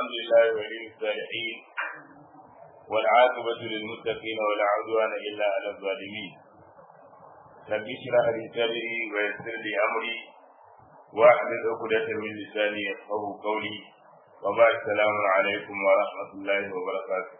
الحمد لله ولي الصالحين والعاقبة للمتقين ولا عدوان إلا على الظالمين رب اشرح لي صدري ويسر لي أمري واحلل عقدة من لساني يفقه قولي وبعد السلام عليكم ورحمة الله وبركاته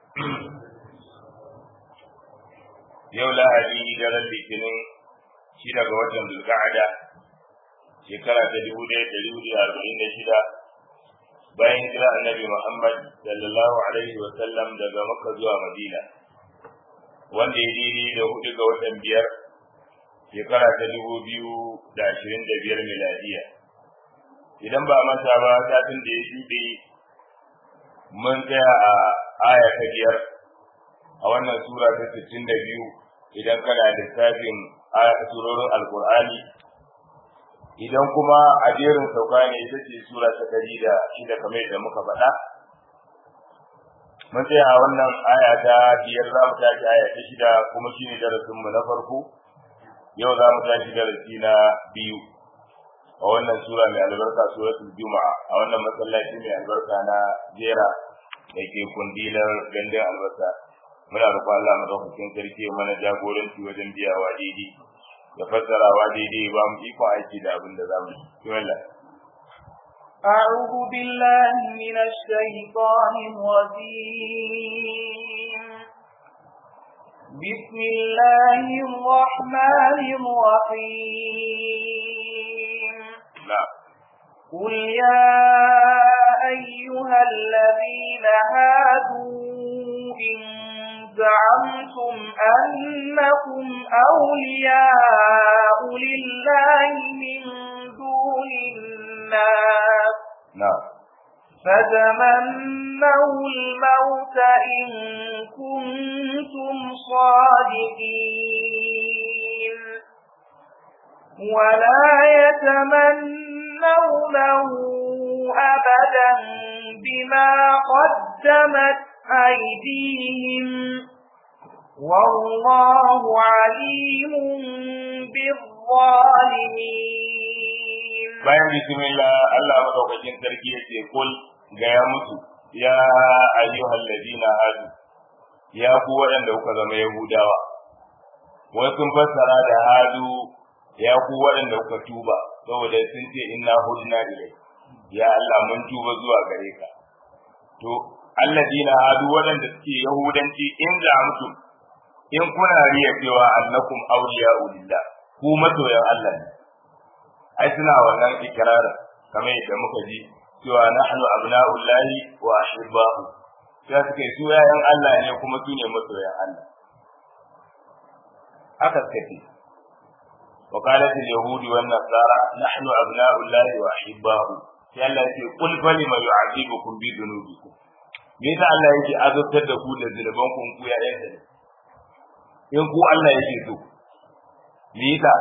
yau lahadi daren litinin shi daga watan zulka'ada shekara ta dubu ɗaya da dubu da arba'in da shida bayan hijira annabi muhammad sallallahu alaihi wa sallam daga makka zuwa madina wanda ya daidai da hudu ga watan biyar shekara ta dubu biyu da ashirin da biyar miladiya idan ba manta ba satin da ya shuɗe mun tsaya a aya ta biyar a wannan sura ta sittin da biyu idan kana lissafin surorin alkur'ani idan kuma a jerin sauka ne ita ce sura ta ɗari da shida kamar yadda muka faɗa mun tsaya a wannan aya ta biyar za mu tashi aya ta shida kuma shi ne darasinmu na farko yau za mu tashi darasi na biyu a wannan sura mai albarka suratul juma'a a wannan masallaci mai albarka na jera da ke kundilar gandun albasa muna roƙon Allah madaukakin sarki mana jagoranci wajen biyawa daidai da fassarawa daidai ba mu iko aiki da abin da zamu yi wallah أعوذ بالله من الشيطان الرجيم بسم الله الرحمن الرحيم نعم قل يا أيها الذين هادوا إن زعمتم أنكم أولياء لله من دون الناس نعم فتمنوا الموت إن كنتم صادقين ولا يتمنونه أبدا بما قدمت أيديهم والله عليم بالظالمين bayan bismillah Allah madaukakin sarki yace kul ga ya mutu ya ayyuhal ladina hadu ya ku waɗanda kuka zama yahudawa wai sun fassara da hadu ya ku waɗanda kuka tuba saboda sun ce inna hudna ilai ya Allah mun tuba zuwa gare ka to alladina hadu waɗanda suke yahudanci in da mutu in kuna riya cewa annakum awliya'u lillah ku masoyan Allah ne ai suna wannan ikrara kamar yadda muka ji cewa nahnu abna'ullahi wa ahibba'u sai suke su yayan Allah ne kuma su ne masoyan Allah aka kace wa qalat al-yahudi wan nasara nahnu abna'ullahi wa ahibba'u sai Allah ya ce qul falima yu'adibukum bi dhunubikum me yasa Allah yake azabtar da ku da zunuban ku ku ya yanka ne in ku Allah yake so me yasa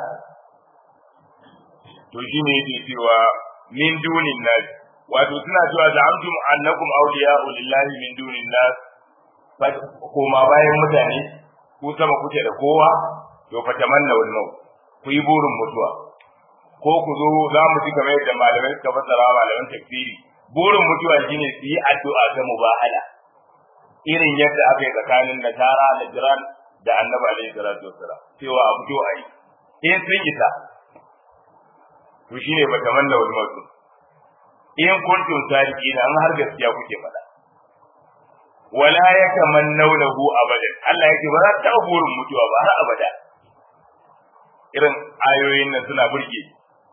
to shi ne yake cewa min dunin nas wato suna cewa da amtum annakum awliya'u lillahi min dunin nas koma bayan mutane ku sama kuke da kowa to fa tamanna wal maut ku yi burin mutuwa ko ku zo za mu ji kamar yadda malamai suka fassara malaman tafsiri burin mutuwa shine su yi addu'a ta mubahala irin yadda aka yi tsakanin nasara da jiran da annabi alaihi salatu wassalam cewa a fito a yi in sun isa to shine ba tamanna wal maut in kuntum sadiqina an har gaskiya kuke faɗa wala yatamannawnahu abadan Allah yake ba za ta burin mutuwa ba har abada irin ayoyin nan suna burge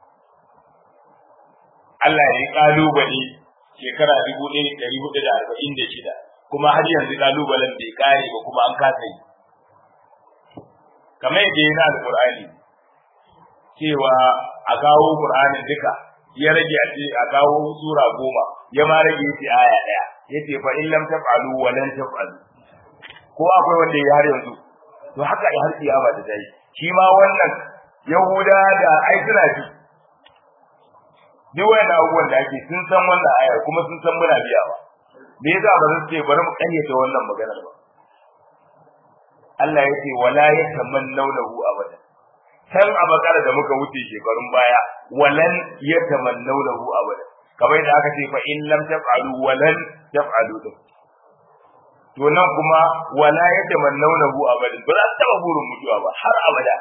Allah ya kalubale shekara dubu ɗaya ɗari hudu da arba'in da shida kuma har yanzu kalubalen bai kare ba kuma an kasa yi kamar yadda yana da Qur'ani cewa a kawo Qur'anin duka ya rage a ce a kawo sura goma ya ma rage yace aya ɗaya yace fa in lam taf'alu wa lan taf'alu ko akwai wanda ya har yanzu to haka ya har kiyama da dai shi ma wannan Yahuda da ai suna ji duk wayan abubuwan da ake sun san wannan ayar kuma sun san muna biyawa me yasa ba zan ce bari mu kayyata wannan maganar ba Allah ya ce wala yatamannawnahu abada can a bakara da muka wuce shekarun baya walan yatamannawnahu abada kamar yadda aka ce fa in lam taf'alu wa lan taf'alu din to nan kuma wala yatamannawnahu abadan ba za su taba burin mutuwa ba har abada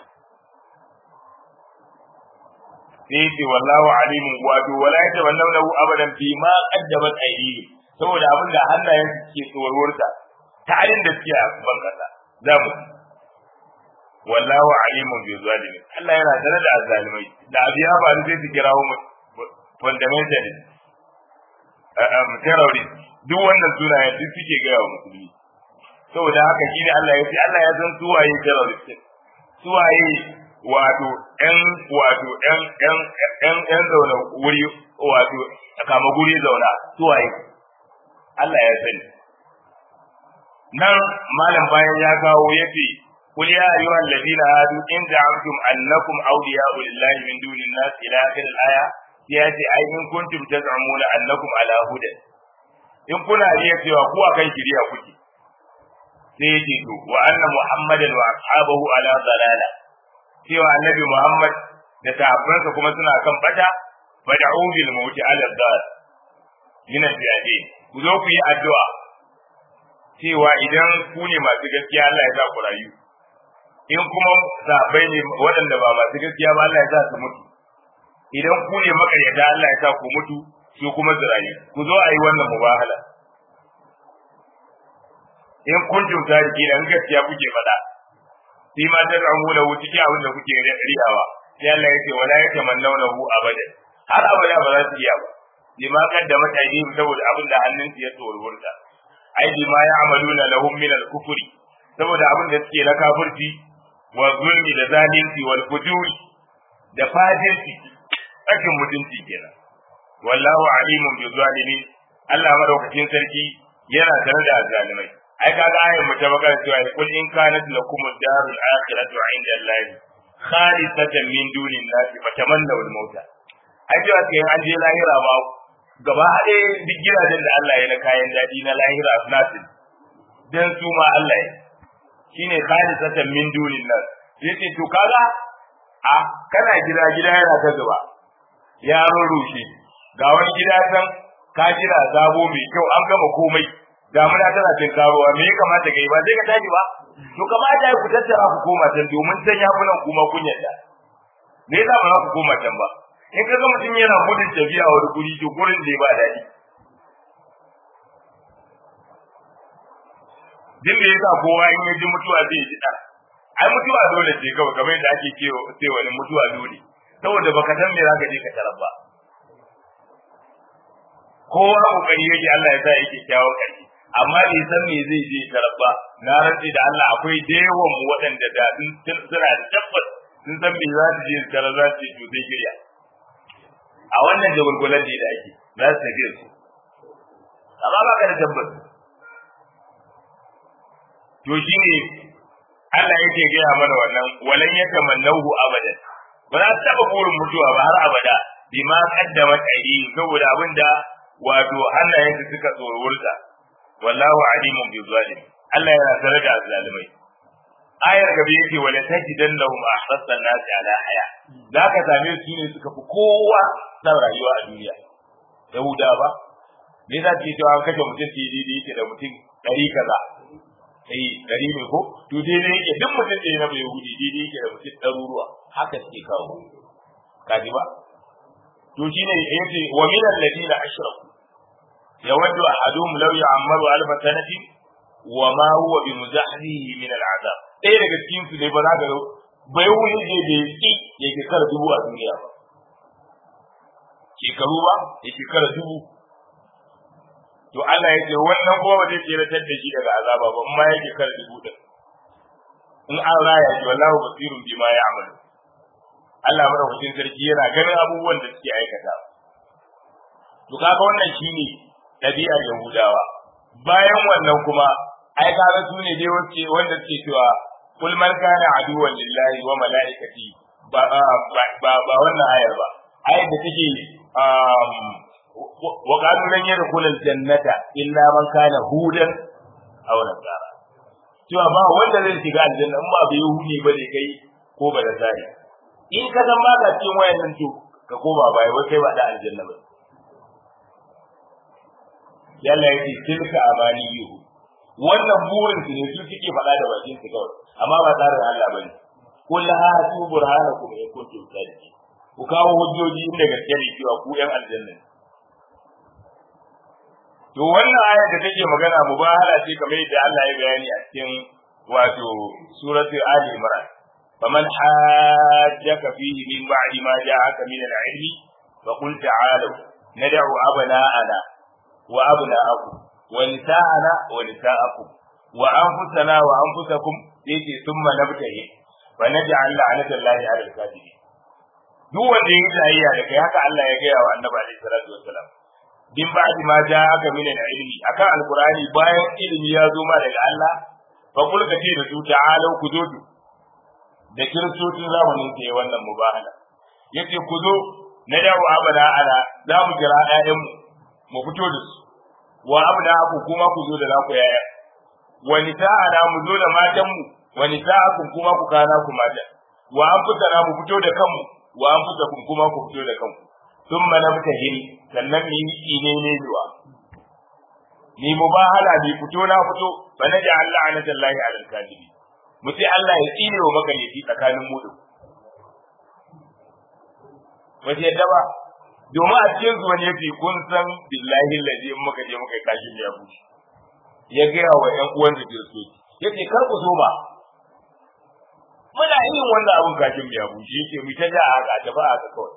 sai ce wallahu alimun wato wala yatamannawnahu abadan fi ma qaddamat aydihim saboda abin da hannayen su ke tsororta ta halin da suke a ban kasa za mu wallahu alimun bi zalimin Allah yana tare da azzalimai da abiya ba sai su kirawo mu fundamentalist terrorist duk wannan sunayen duk suke gaya wa musulmi saboda haka shi ne Allah ya ce Allah ya san suwaye terrorist suwaye wato ƴan wato ƴan ƴan ƴan ƴan zauna wuri wato kama guri zauna suwaye Allah ya sani nan malam bayan ya kawo yace قل يا أيها الذين هادوا إن زعمتم أنكم أولياء لله من دون الناس إلى آخر الآية يأتي أي إن كنتم تزعمون أنكم على هدى in kuna riya cewa ku akan shiriya kuke sai yake to wa anna muhammadan wa ashabahu ala dalala cewa annabi muhammad da sahabbansa kuma suna kan bata fad'u bil maut ala dal min al ku zo ku yi addu'a cewa idan ku ne masu gaskiya Allah ya sa ku rayu in kuma sahabbai ne waɗanda ba masu gaskiya ba Allah ya sa su mutu idan ku ne makaryata Allah ya sa ku mutu su kuma zirayi ku zo a yi wannan mubahala in kun jumta da ke dan gaskiya kuke faɗa sai ma ta ramu da wuce ke abin da kuke riyawa sai Allah ya ce wala yatamannawna hu abada har abada ba za su iya ba lima kaddama tajdid saboda abin da hannun su ya tsorurta ai bima ya'maluna lahum min al-kufri saboda abin da suke na kafirci wa zulmi da zalunci wal fujuri da fajirci tsakin mutunci kenan wallahu alimun bi zalimin Allah madaukakin sarki yana tare da zalimai ai kaga ayin mu ta magana cewa kul in kanat lakum darul akhiratu inda Allah khalisatan min dunin nasi fatamannaw al mauta ai cewa sai an je lahira ba gaba haɗe duk gidajen da Allah ya na kayan daɗi na lahira nasin dan su ma Allah ya shine khalisatan min dunin nas yace to kaga a kana gida gida yana ta zuba ya rushe ga wani gida can ka jira zabo mai kyau an gama komai damuna tana cin karuwa me ya kamata kai ba sai ka tashi ba to kamata ya ku tattara ku koma can domin can ya fi nan kuma kun yadda me yasa ba za ku koma can ba in ka ga mutum yana gudun tafiya wani guri to gurin da ba daɗi din da yasa kowa in ya ji mutuwa zai ji ɗan ai mutuwa dole ce kawai kamar yadda ake cewa wani mutuwa dole saboda baka san me zaka je ka tarar ba kowa kokari yake Allah ya sa yake kyawun ƙarshe amma bai san me zai je tarar ba na rantsi da Allah akwai da yawan mu waɗanda da sun suna da tabbas sun san me za su je su tarar za su je to sai shirya a wannan jagulgulan da ake za su tafi su amma ba ka da tabbas to shine Allah yake gaya mana wannan walan yatamannahu abadan ba za su taɓa burin mutuwa ba har abada bima qaddamat aydihim saboda abinda wato hannayen su suka tsorurta wallahu alimun bi zalim Allah yana tare da zalimai ayar gabe yake wala tajidan lahum ahsasa an-nas ala haya zaka same su ne suka fi kowa san rayuwa a duniya yahuda ba me za ki cewa an kashe mutum daidai yake da mutum ɗari kaza sai ɗari ne ko to daidai yake duk mutum ɗaya na bai yahudi daidai yake da mutum ɗaruruwa haka suke kawo kaji ba to shine yace wa min alladina ashraku yawaddu ahaduhum law ya'maru alf sanati wa ma huwa bi muzahzihi min al'azab ɗaya daga cikin su ne ba za ka ga bai wuce je da yaki yake kar dubu a duniya ba shekaru ba yake kar dubu to Allah ya ce wannan kuma ba zai tseratar da shi daga azaba ba amma yake kar dubu din in an raya shi wallahu basirun bima ya'malu Allah madaukakin sarki yana ganin abubuwan da suke aikata to kaga wannan shine ɗabi'ar Yahudawa bayan wannan kuma ai kaga su ne dai wacce wanda suke cewa kul man kana aduwwan lillahi wa malaikati ba ba ba wannan ayar ba ayar da take wa qalu lan yadkhul aljannata illa man kana hudan aw nasara cewa ba wanda zai shiga aljanna in ba bai yahudi ba ne kai ko ba da tsari in ka zama ka cikin wayannan to ka koma baya wai kai ba da aljanna ba yalla yake tilka amaniyu wannan burin su ne su suke faɗa da bakin su kawai amma ba tsarin Allah bane kul hatu burhanakum in kuntum sadiqin ku kawo hujjoji inda gaske ne cewa ku yan aljanna to wannan aya da take magana mubahala ce kamar yadda Allah ya bayani a cikin wato suratu ali imran faman hajjaka fihi min ba'di ma ja'aka min al-ilmi fa qul ta'alu nad'u abna'ana wa abna'akum wa nisa'ana wa nisa'akum wa anfusana wa anfusakum yace thumma nabtahi fa naj'al la'nata Allahi 'ala al-kadhibin duk wanda ya tsayayya da kai haka Allah ya gaya wa Annabi alaihi salatu wassalam din ba'di ma ja'aka min al-ilmi akan alqur'ani bayan ilimi ya zo ma daga Allah fa kul ka ce da su ta'alu ku zo da kiristocin zamanin ke wannan mubahala yace ku zo na dawo abada ala za mu kira ƴaƴanmu mu fito da su wa abda ku kuma ku zo da naku yaya wa nisa'ana mu zo da matanmu wa nisa'akum kuma ku kana ku mata wa anfusana mu fito da kanmu wa anfusakum kuma ku fito da kanku thumma nabtahil sannan mu yi ne ne zuwa ni mubahala bi fito na fito fa naj'al la'natallahi 'alal kadhibi mu sai Allah ya tsine wa maganyaci tsakanin mu da ba ta yadda ba domin a cikin su wani yace kun san billahi lazi in muka je muka yi kashin ya bushe ya gaya wa ƴan uwan da kiristoci yace kar ku so ba muna yin wannan abun kashin ya bushe yake mu ta ja haka ta ba haka kawai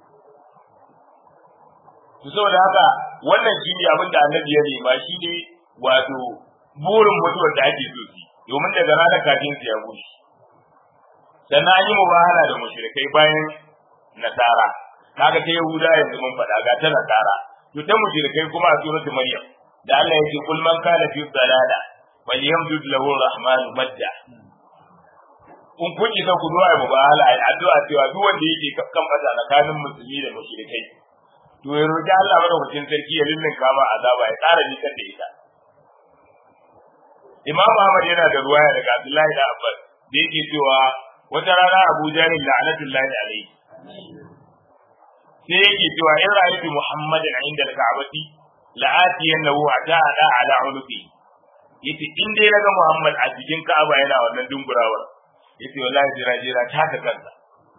to saboda haka wannan shi ne abin da annabi ya nema shi ne wato burin mutuwar da ake so su domin daga ranar kafin su ya bushe sannan an yi mubahala da mushrikai bayan nasara kaga ta yahuda yanzu mun faɗa ga ta nasara to ta mushrikai kuma a suratul maryam da Allah yake kul man kana fi dalala wal yamdud lahu rahman madda kun kun isa ku zuwa mu bahala ai addu'a cewa duk wanda yake kan fata tsakanin musulmi da mushrikai to ya roki Allah madaukakin sarki ya lullun kama azaba ya tsara ni kan da ita Imam Ahmad yana da ruwaya daga Abdullahi da Abbas da yake cewa wata rana Abu Jahil la'anatullahi alaihi sai yake cewa in ra'aytu Muhammadan inda al-Ka'bati la'atiyannahu ata ala ala ulufi yace in dai naga Muhammad a cikin Ka'aba yana wannan dungurawar yace wallahi jira jira ta ka kansa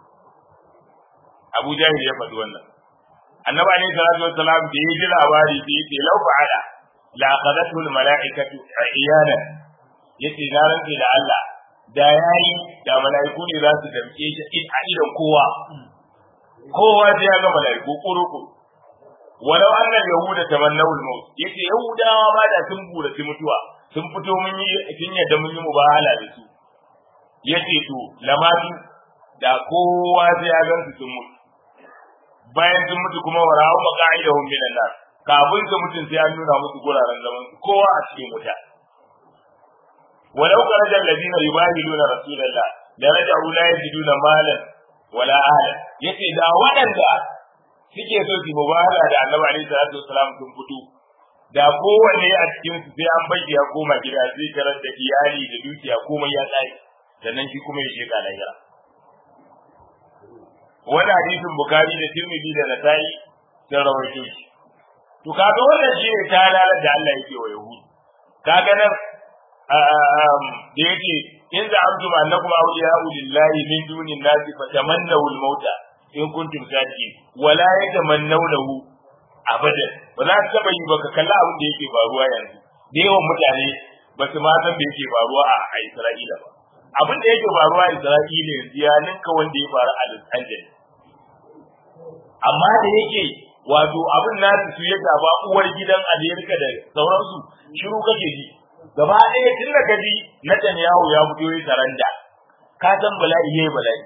Abu Jahil ya faɗi wannan Annabi alaihi salatu wassalam da ya ji labari sai yace law fa'ala la akhadhathu al-mala'ikatu iyana yace na rantsi da Allah da yayi da mala'iku ne za su damke shi a idan kowa kowa sai ya ga mala'iku kuruku walau annal yahuda tamannaw al-maut yace yahudawa ma da sun burace mutuwa sun fito mun yi sun yadda mun yi mubahala da su yace to lamatu da kowa sai ya gansu sun mutu bayan sun mutu kuma wa rawu maqa'idahum min an-nar kafin su mutun sai an nuna musu guraren zaman kowa a cikin wuta walau kharaja alladhina yubahiluna rasulullah la raja'u la yajiduna malan wala ahla yace da waɗanda suke so su mubahala da annabi alaihi salatu wasalam sun fito da kowanne a cikin su sai an bai ya koma gida sai karar da iyali da dukiya komai ya tsaya sannan shi kuma ya sheka lahira wani hadisin bukari da tirmidhi da nasa'i sun rawaito shi to kaga wannan shi ne ta lalar da Allah yake wa yahudi kaga nan da yake in za'amtum annakum awliya'u lillahi min dunin nasi fatamannaw al-mauta in kuntum sadiqin wala yatamannawnahu abadan ba za ka taba yi ba ka kalla abin da yake faruwa yanzu da yawan mutane ba su ma san da yake faruwa a Isra'ila ba abin da yake faruwa a Isra'ila yanzu ya ninka wanda ya faru a Los Angeles amma da yake wato abin nasu su ya gaba uwar gidan Amerika da sauransu shiru kake ji gaba ɗaya tun da gaji Netanyahu ya fito ya saranda ka san bala'i yayi bala'i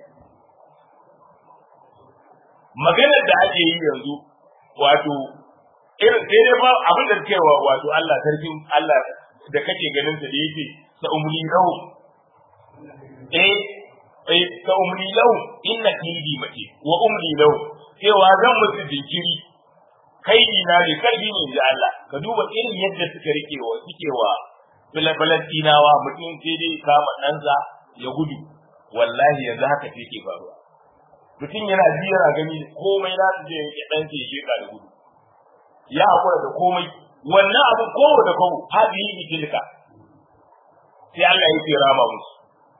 maganar da ake yi yanzu wato irin sai dai ba abin da suke wa wato Allah sarkin Allah da kake ganin sa da yake sa umli lahu eh eh sa umli lahu inna kidi mace wa umli lahu cewa zan musu jinkiri kai ina ne kalbi ne da Allah ka duba irin yadda suka rike wa suke wa Falastinawa mutum sai dai kama ɗansa ya gudu wallahi yanzu haka ce ke faruwa mutum yana ji yana gani komai na su je ya ɗan ke sheka da gudu ya haƙura da komai wannan abu kowa da kowa hadi yi tilka sai Allah ya ce rama musu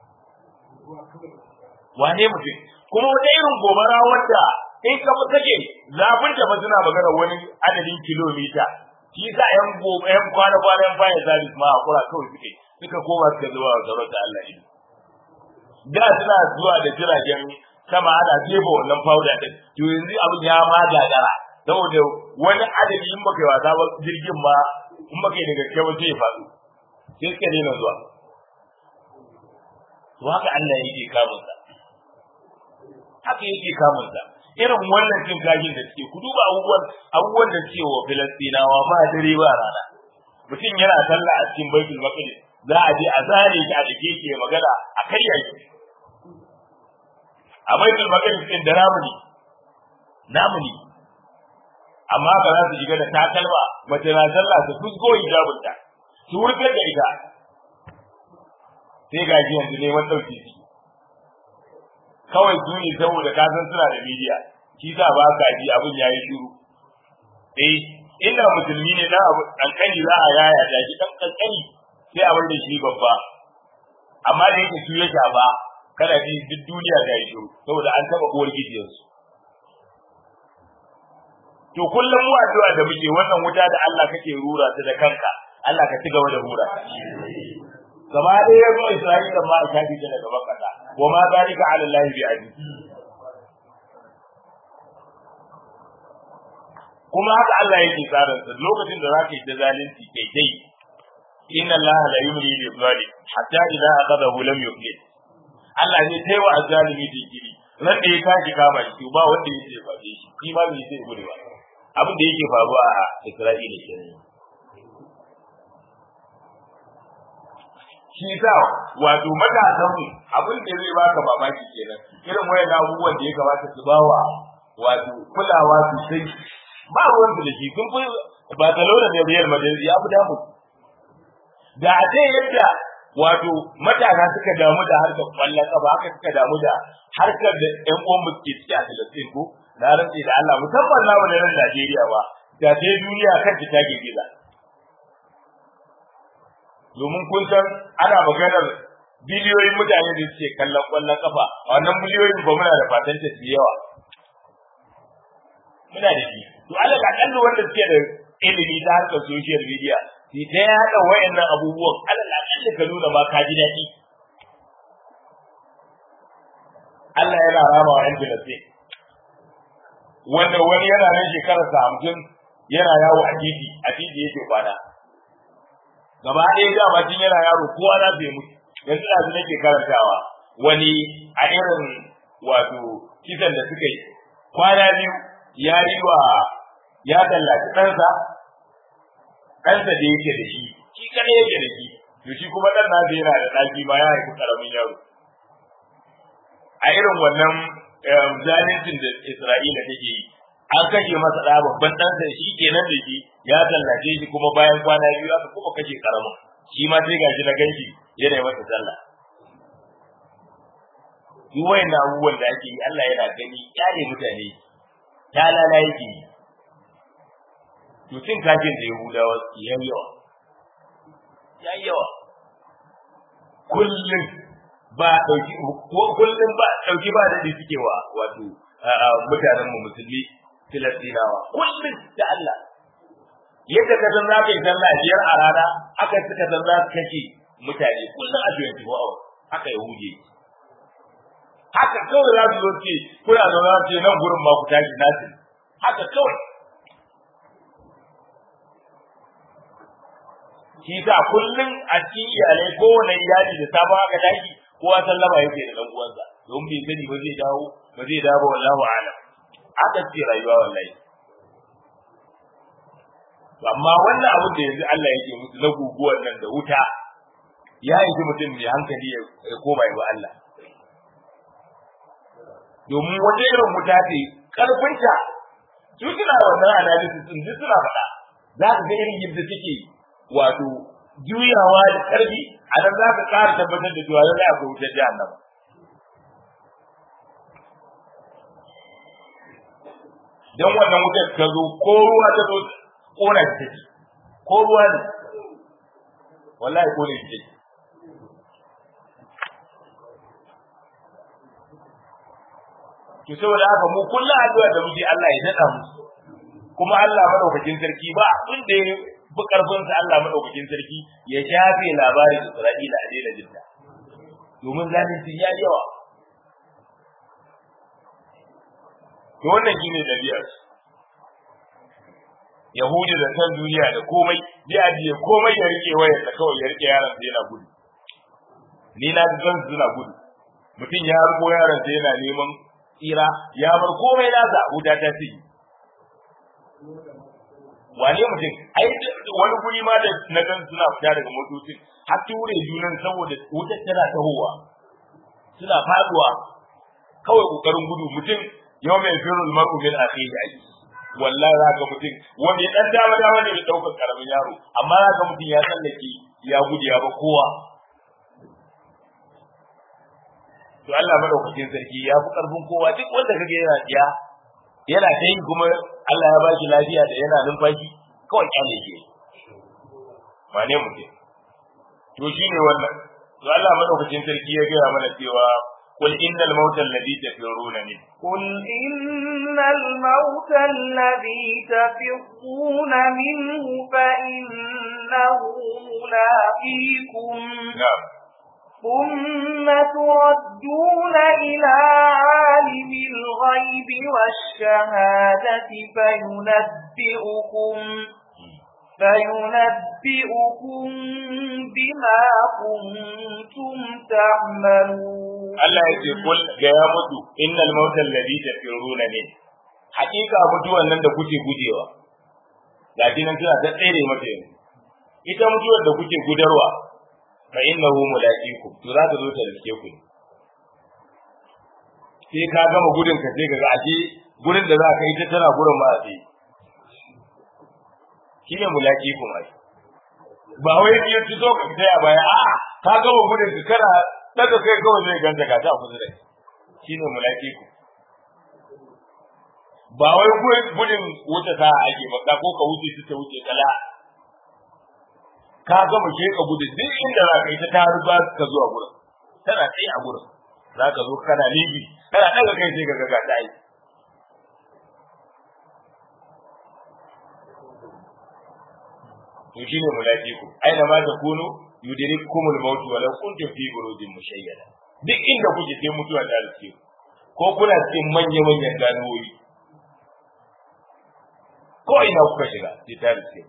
wane mutum kuma wata irin gobara wadda in ka fi kake zafin ta fa suna magana wani adadin kilomita shi sa yan gobe yan kwana kwana yan baya zalis ma hakura kawai suke suka koma suka zuwa gaban da Allah ido da suna zuwa da jiragen sama ana jefa wannan powder din to yanzu abin ya ma gagara saboda wani adadi in baka yi wasa ba jirgin ma in baka yi da gaske ba sai ya faɗo sai suka daina zuwa to haka Allah yake kamun sa haka yake kamun sa irin wannan cin kajin da suke ku duba abubuwan abubuwan da suke wa Filistinawa ba dare ba rana mutum yana sallah a cikin Baitul Maqdis za a je a zare shi a dake ke magana a karya shi a Baitul Maqdis din da namuni namuni amma ba za su shiga da takalma mace na sallah su fusgo hijabinta su wurgar da ita sai ga ji yanzu neman ɗauki shi kawai su ne saboda ka san suna da bidiya shi sa ba ka ji abin yayi shiru eh inda musulmi ne na abu kankani za a yaya da shi dan kankani sai a da shi babba amma da yake su ya shafa kada ji duk duniya ta yi shiru saboda an taba uwar gidiyarsu to kullum mu addu'a da muke wannan wuta da Allah kake rura ta da kanka Allah ka ci gaba da rura gaba ɗaya ya zo Isra'ila ma a shafi ta daga bakata wa ma zalika ala Allah bi aziz kuma haka Allah yake tsarin sa lokacin da zaka yi da zalunci kai dai inna Allah la yumli lil zalim hatta idza aqadahu lam yuflih Allah ne sai wa azzalimi digiri nan da ya tashi kama shi ba wanda yake faɗe shi shi ma bai sai gudu ba abin da yake faruwa a Isra'ila kenan shi sa wato matasan mu abin da zai baka mamaki kenan irin wayan abubuwan da ya kamata su bawa wato kulawa sosai ba ruwan da shi sun fi Barcelona da Real Madrid ya fi damu da a ce yadda wato matasa suka damu da harkar kwallon kafa haka suka damu da harkar da ƴan uwan mu ke ciki a Filistin ko na rantsi da Allah musamman namu na nan Najeriya ba da sai duniya kan ta girgiza domin kun san ana maganar biliyoyin mutane da suke kallon kwallon kafa a wannan biliyoyin ba muna da fatan ta su yawa muna da shi to Allah ka kallo wanda suke da ilimi ta harkar social media sai ta yaɗa wayannan abubuwan Allah ka kallo ka nuna ma ka ji daɗi Allah yana rama wa 'yan Filistin wanda wani yana nan shekararsa hamsin yana yawo a titi a titi yake kwana gaba ɗaya da bakin yana yaro kowa na bai mutu yanzu da su nake karantawa wani a irin wato kisan da suka yi kwana biyu ya yi wa ya tallaci ɗansa ɗansa da yake da shi shi kaɗai yake da shi to shi kuma ɗan nasa yana da ɗaki ma ya haifi ƙaramin yaro a irin wannan zalincin da Isra'ila take yi an kashe masa ɗa babban ɗansa shi kenan da shi ya tallace shi kuma bayan kwana biyu aka kuma kashe karamin shi ma sai gashi na ganshi yana yi masa sallah duk wayan abubuwan da ake yi Allah yana gani kyale mutane ta lala yake yi to cin kafin da Yahudawa ya yawa ya yawa kullum ba dauki kullum ba dauki ba da suke wa wato mutanen mu musulmi Filistinawa kullum da Allah yadda ka san za ka yi sallah biyar a rana aka suka san za su kashe mutane kullum a 24 hours haka Yahudi haka kawai za su zo ce kuna zo za su ce nan gurin ma ku tashi nasu haka kawai shi sa kullum a cikin iyalai kowane iyali da sabon aka tashi kowa sallama yake da dan uwansa don bai sani ba zai dawo ba zai dawo wallahu a'lam haka ce rayuwa wallahi amma wannan abin da yanzu Allah yake musu na guguwar nan da wuta ya yi mutum mai hankali ya koma ya Allah domin wata irin wuta ce karfinta su suna wannan analysis din duk suna faɗa za ka ga irin yadda suke wato juyawa da karfi a nan za ka ƙara tabbatar da cewa lallai akwai wutar jahannama dan wannan wutar ta zo ko ruwa ta zo kona ta take ko ruwa ne wallahi ko ne ce to saboda haka mu kullum addu'a da muke Allah ya dada mu kuma Allah madaukakin sarki ba abin da ya fi karfin sa Allah madaukakin sarki ya shafe labarin Isra'ila a daina jinta domin zalunci ya yawa to wannan shine dabi'ar Yahudi da san duniya da komai bi ajiye komai ya rike wayar da kawai ya rike yaron sa yana gudu ni na ga suna gudu mutum ya riko yaron sa yana neman tsira ya bar komai nasa wuta ta ci wane mutum ai wani guri ma da na gan suna fita daga motocin har ture junan saboda wutar tana tahowa suna faduwa kawai kokarin gudu mutum yau mai firul mar'u min akhihi ai wallahi za ka mutum wani dan dama dama ne da daukar karamin yaro amma za ka mutum ya tsallake ya gudu ya ba kowa to Allah madaukakin sarki ya fi karfin kowa duk wanda kage yana tsiya yana ta yi kuma Allah ya bashi lafiya da yana numfashi kawai kyale ke ba ne mutum to shine wannan to Allah madaukakin sarki ya gaya mana cewa قل إن الموت الذي تفرون منه قل إن الموت الذي تفرون منه فإنه ملاقيكم نعم ثم تردون إلى عالم الغيب والشهادة فينبئكم فينبئكم بما كنتم تعملون Allah ya ce kul ga ya mutu innal mautal ladhi tafiruna min hakika mutuwan nan da kuke gujewa ga nan suna ta tsere mata yanzu ita mutuwar da kuke gudarwa fa innahu mulaqikum to za ta zo ta riske ku sai ka gama gudun ka sai kaga aje gurin da za ka yi ta tana gurin ma sai shine mulaqikum ai ba wai ni yanzu zo ka tsaya baya a ka gama gudun ka kana daga kai kawai zai ganta ka ta kusa da shine mulaqikum ba wai gudun wuce sa ake ba ko ka wuce ta wuce kala ka gama ke ka gudu duk inda za ka yi ta taru ba ka zuwa gurin tana tsaye a gurin za ka zo kana libi kana daga kai sai ka ga ta yi to shine mulaqiku aina ma ta kunu yudrikumul maut wa law kuntum fi burujin mushayyada duk inda kuke sai mutuwa ta rike ko kuna cikin manya manyan ganuwoyi ko ina kuka shiga sai ta rike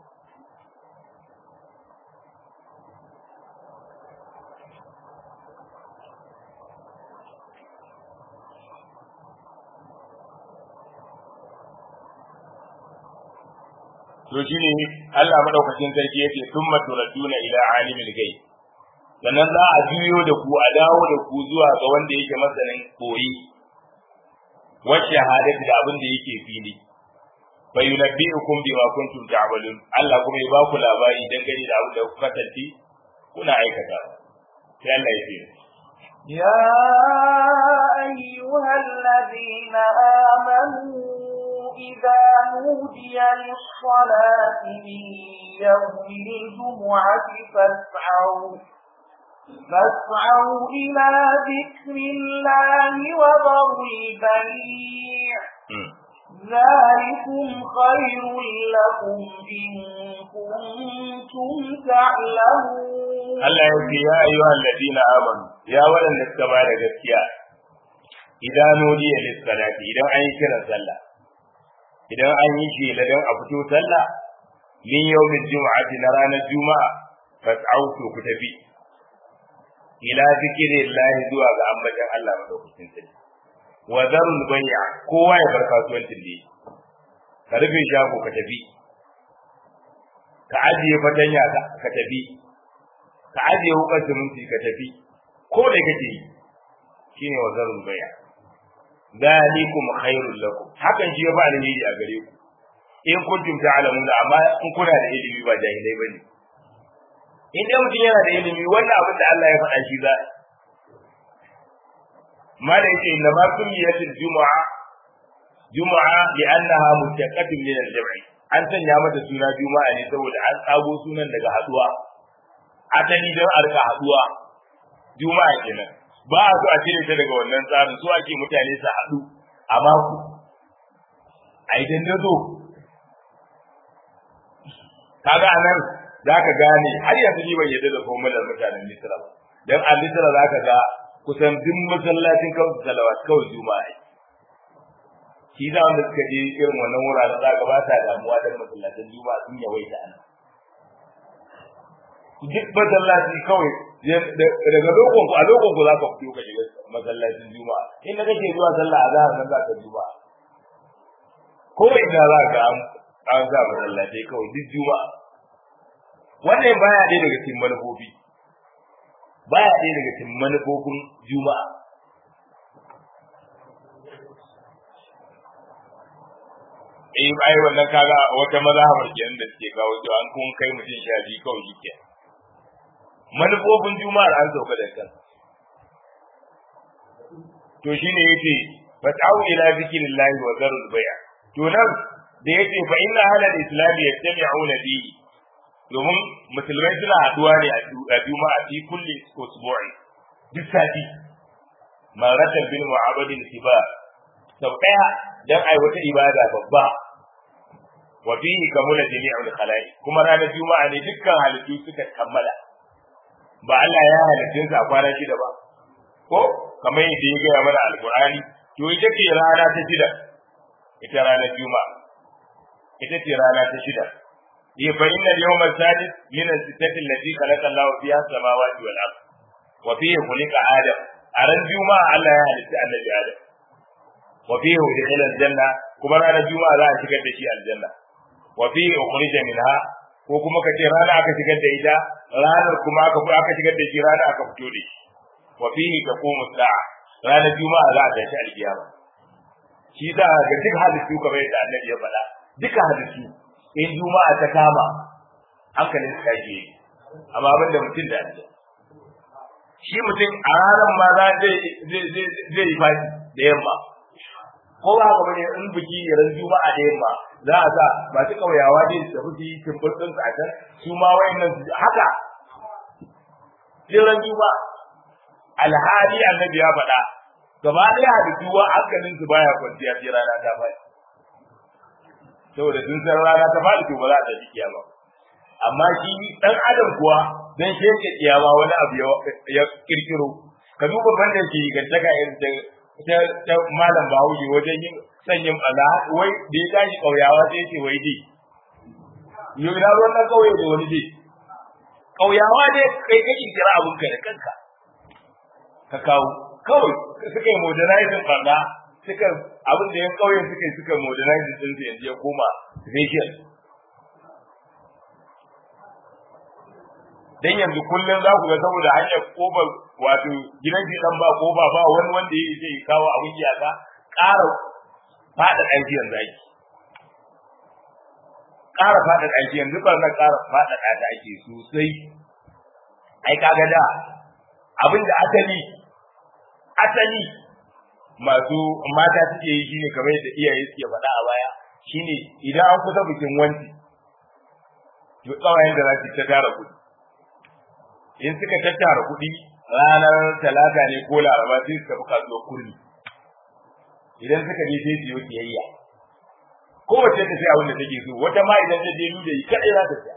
to shine Allah madaukakin sarki yake thumma turaduna ila alimil ghaib sannan za a juyo da ku a dawo da ku zuwa ga wanda yake masanin koyi wa shahadati da abin da yake fili fa yunabbi'ukum bima kuntum ta'malun Allah kuma ya ba ku labari dangane da abin da kuka kasance kuna aikata sai Allah ya ce يا أيها الذين آمنوا إذا نودي للصلاة من يوم الجمعة فاسعوا فاسعوا إلى ذكر الله وذروا البيع ذلكم خير لكم إن كنتم تعلمون Allah ya ce ya ayyuhal ladina amanu ya waɗanda suka ba da gaskiya idan nudiya lis-salati idan an yi kiran sallah idan an yi shi ladan a fito sallah min yawmin juma'ati na ranar juma'a fas'au to ku tafi ila zikrillahi zuwa ga ambatan Allah madaukakin sarki wa zarul bay'a kowa ya bar kasuwancin da yake ka rufe shago ka tafi ka ajiye fatanya ka tafi ka ajiye wukar siminti ka tafi ko da kake yi shine wa zarul bay'a zalikum khairul lakum hakan shi ya ba alheri a gare ku in kuntum ta'lamun amma in kuna da ilimi ba jahilai bane in dai mutum yana da ilimi wannan abin da Allah ya faɗa shi za ma da yake inna ma sumiyatul jumu'a jumu'a li'annaha mustaqatun min al-jam'i an sanya mata suna juma'a ne saboda an tsago sunan daga haduwa asali don a rika haduwa juma'a kenan ba a so a cire ta daga wannan tsarin so ake mutane su haɗu a mako a yi dandazo kaga anan za ka gane har yanzu ni ban yadda da formular mutanen Misra ba dan a Misra za ka ga kusan duk masallacin kawai salawat kawai juma'a shi da wanda suka je irin wannan wuraren za ka ba sa damuwa dan masallacin juma'a sun yawaita ana duk masallaci kawai daga lokon ku a lokon ku za ka fito ka shiga masallacin juma'a in da kake zuwa sallah a zahar nan za ka juma'a ko ina za ka an sa masallatai kawai duk juma'a wannan baya ɗaya daga cikin manufofi baya ɗaya daga cikin manufofin juma'a eh ai wannan kaga wata mazhabar kenan da suke kawo cewa an kun kai mutum sha biyu kawai shi kenan manufofin juma'ar an sauka da kan to shine yace fata'u ila zikrillahi wa zarul bay' to nan da yace fa inna ahlal islam yajtami'una fihi domin musulmai suna haduwa ne a juma'a fi kulli usbu'i duk sati maratan bil mu'abadin tiba sau daya dan ai wata ibada babba wa fihi kamula jami'ul khalaiq kuma ranar juma'a ne dukkan halittu suka kammala ba Allah ya halittun sa kwana shida ba ko kamar yadda ya gaya mana alqur'ani to ita ce rana ta shida ita ranar juma'a ita ce rana ta shida هي فإن اليوم السادس من الستة التي خلق الله فيها السماوات والأرض وفيه خلق آدم أرى الجمعة الله يهلك النبي آدم وفيه دخل الجنة كما رأى الجمعة لا شكت شيء الجنة وفيه أخرج منها ko kuma ka ce rana aka shigar da ita ranar kuma aka aka shigar da shi rana aka fito da shi wa fihi taqumu sa'a ranar juma'a za a tashi alkiyama shi da ga duk halittu kamar yadda annabi ya faɗa duka halittu in juma'a ta kama hankalin su tashi amma abin da mutum da Allah shi mutum a ranar ma za zai zai yi fashi da yamma ko ba haka bane in biki ran juma'a da yamma za a sa ba su kauyawa ne su tafi su yi timbur ɗinsu a can su ma wayannan su haka ran juma'a alhali annabi ya faɗa gaba ɗaya hadisi wa hankalin su baya kwanciya sai rana ta faɗi saboda sun san rana ta faɗi to ba za ta ji kiyama amma shi dan adam kuwa dan sheke kiyama wani abu ya kirkiro ka duba banda shi gantaka irin ta ta malam Bahaushe wajen yin sanyin bala wai da ya tashi kauyawa sai ce wai dai yau na ruwan nan kauye da wani dai kauyawa ne kai ka kirkira abun ka da kanka ka kawo kawai suka yi modernizing banda suka abin da yan kauyen suka yi suka modernizing din su yanzu ya koma racial dan yanzu kullum za ku ga saboda hanyar kofar wato gidan shi dan ba kofa ba wani wanda ya zai kawo abin iyaka ƙara fada aiki yanzu ake ƙara fada aiki yanzu ba na ƙara fada da ake sosai ai kaga da abin da asali asali masu mata suke yi shine kamar yadda iyaye suke faɗa a baya shine idan an kusa bikin wanci to tsawayen da za su ta tara kuɗi in suka tattara kuɗi ranar talata ne ko laraba sai su tafi kasuwar kurmi idan suka je sai su yi siyayya kowace ta sai abin da take so wata ma idan ta je da yi kaɗai za ta siya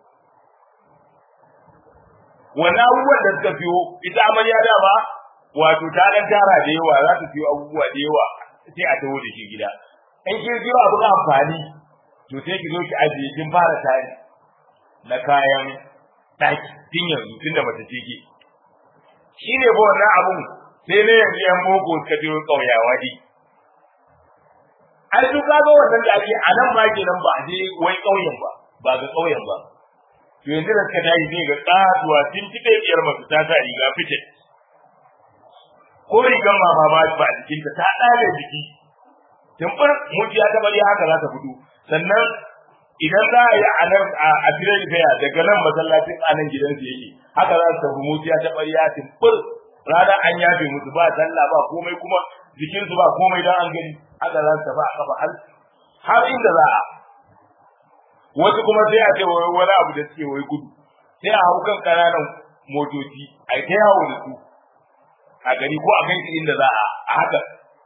wannan abubuwan da suka fiyo ita amarya dama wato ta dan tara da yawa za ta fiyo abubuwa da yawa sai a taho da shi gida in kin fiyo abin amfani to sai ki zo ki ajiye kin fara tari na kayan daki tun yanzu tun da mace ce ke shi ne ba wannan abun sai ne yanzu yan boko suka je kauyawa ne ai su ka ga wannan da ake a nan ma kenan ba a je wai kauyen ba ba ga kauyen ba to yanzu da suka tashi ne ga kasuwa tun kike biyar mace ta sa riga fitin ko rigan mama ba ba a jikinta ta ɗale jiki tumbar mujiya ta bari haka za ta fito sannan idan za a yi a nan a firar faya daga nan masallacin a nan gidansu yake haka za su tafi mujiya ta bari ya tumbar rana an yafe musu ba sallah ba komai kuma jikinsu ba komai dan an gani haka za su tafi a kafa har har inda za a wasu kuma sai a ce wai wani abu da suke wai gudu sai a hau kan ƙananan motoci a yi ta yawo da su a gari ko a kai su inda za a haka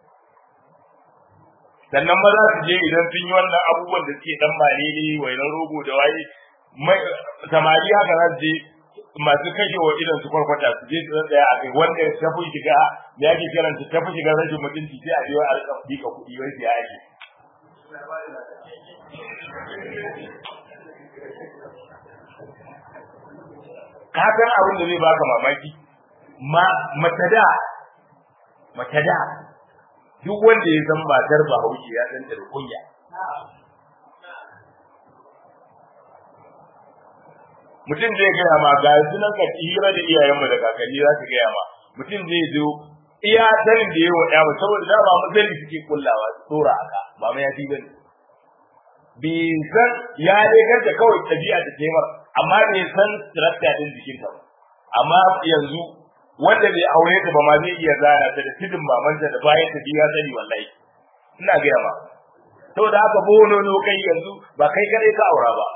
sannan ma za su je idan sun yi wannan abubuwan da suke dan mane ne wainan rogo da waye samari haka za su je masu kashe wa idan su kwarkwata su je su tsaya a kai wanda ta fi shiga da yake kiranta ta fi shiga rashin mutunci sai a je a rika dika kuɗi wai sai ake ka san abin da zai baka mamaki ma mace da mace da duk wanda ya san matar Bahaushe ya san da kunya mutum zai gaya ma ga sunan ka hira da iyayenmu da kakanni za su gaya ma mutum zai zo iya sanin da yawa ya ba saboda da ba mazali suke kullawa tsora aka ba mai yafi bane bi san ya dai ganta kawai tabi'a da taimar amma bai san structure din jikinta ba amma yanzu wanda bai aure ta ba ma zai iya zana ta da tidin mamanta da bayan ta biya sani wallahi ina gaya ma saboda haka bono no kai yanzu ba kai kadai ka aura ba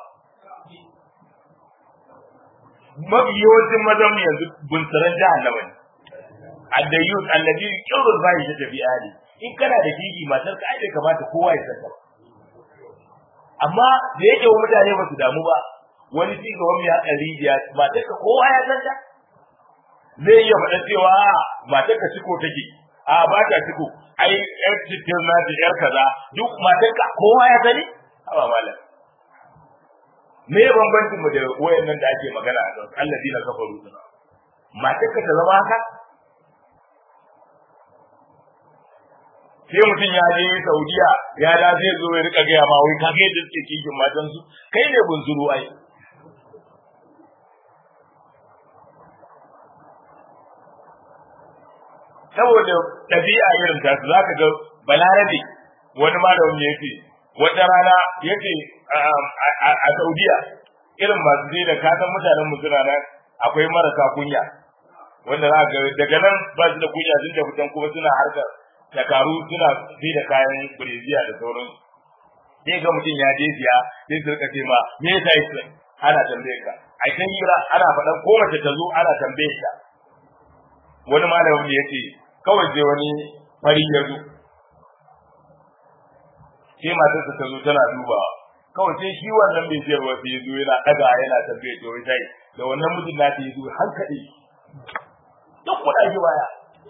mafi yawancin mazan yanzu bunsuran jahannama ne addayyus annabi kirrul bai ta tafi ali in kana da gigi matar ka ai bai kamata kowa ya san ba amma da yake wa mutane ba su damu ba wani ci gaban mai haƙa rijiya matar ka kowa ya san ta zai iya faɗa cewa matar ka ciko take a ba ta ciko ai yar cikin na da yar kaza duk matar ka kowa ya sani haba malam me ya bambancin mu da wayannan da ake magana a kan allazi na kafaru suna matar ka ta zama haka sai mutum ya je Saudiya ya da zai zo ya rika gaya ma wai kage da suke kishin matan su kai ne bunzuru ai saboda ɗabi'a irin ta su zaka ga balarabe wani malamin ya ce wata rana ya ce a Saudiya irin masu je da kasan mutanen mu suna nan akwai marasa kunya wanda za ga daga nan ba su da kunya sun da fitan kuma suna harkar takaru suna sai da kayan breziya da sauran sai ga mutum ya je siya sai su rika ce ma me yasa yake ana tambaye ka ai kan hira ana faɗan ko mace ta zo ana tambaye ta wani malamin ya ce kawai sai wani fari ya zo sai matarsa ta zo tana dubawa kawai sai shi wannan bai siyarwa sai ya zo yana ɗaga yana tambaye ta wai sai da wannan mijin na ta yi zo hankali duk kuɗa shi baya